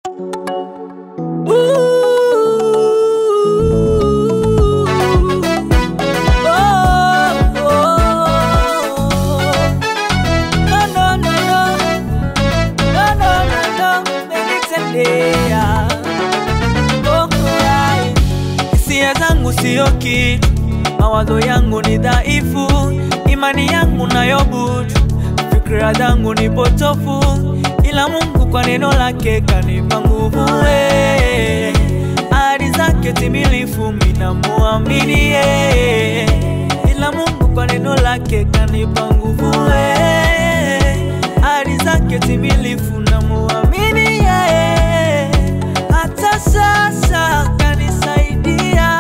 Hisia zangu sio kitu, mawazo yangu ni dhaifu, imani yangu nayo butu, fikra zangu ni potofu, ila Mungu kwa neno lake kanipa nguvu. we. Ahadi zake timilifu, mina muamini yeye, ila Mungu kwa neno lake kanipa nguvu. we. Ahadi zake timilifu, na muamini yeye, hata sasa kanisaidia.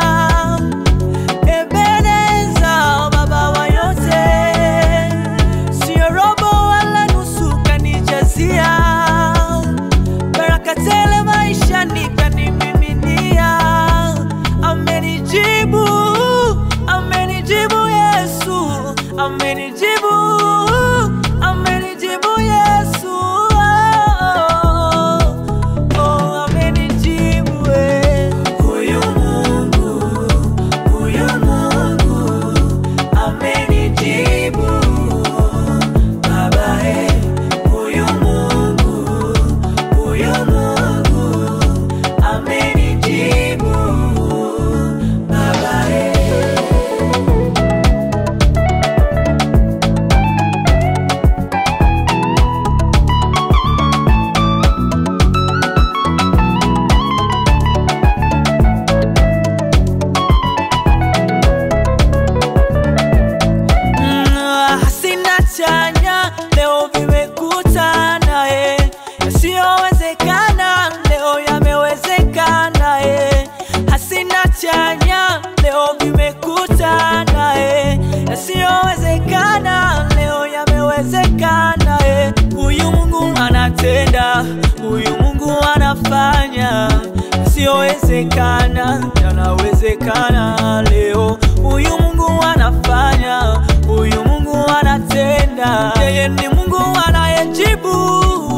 Ebeneza, baba wa yote, sio robo wala nusu, kanijazia baraka tele maishani, kanimiminia. Amenijibu, amenijibu Yesu, amenijibu, amenijibu Yesu. Oh, oh, amenijibu eh. Huyu Mungu, huyu Mungu amenijibu Baba eh. Huyu Mungu, huyu Mungu amenijibu Baba eh. Mm, hasina chanya leo vimekutana eh. Yasiyowezekana leo yamewezekana eh. Hasina chanya leo vimekutana eh. Yasiyowezekana leo yamewezekana eh. Huyu Mungu anatenda, huyu Mungu anafanya yasiyowezekana yanawezekana leo. Huyu Mungu anafanya, huyu Mungu anatenda. Yeye ni Mungu anayejibu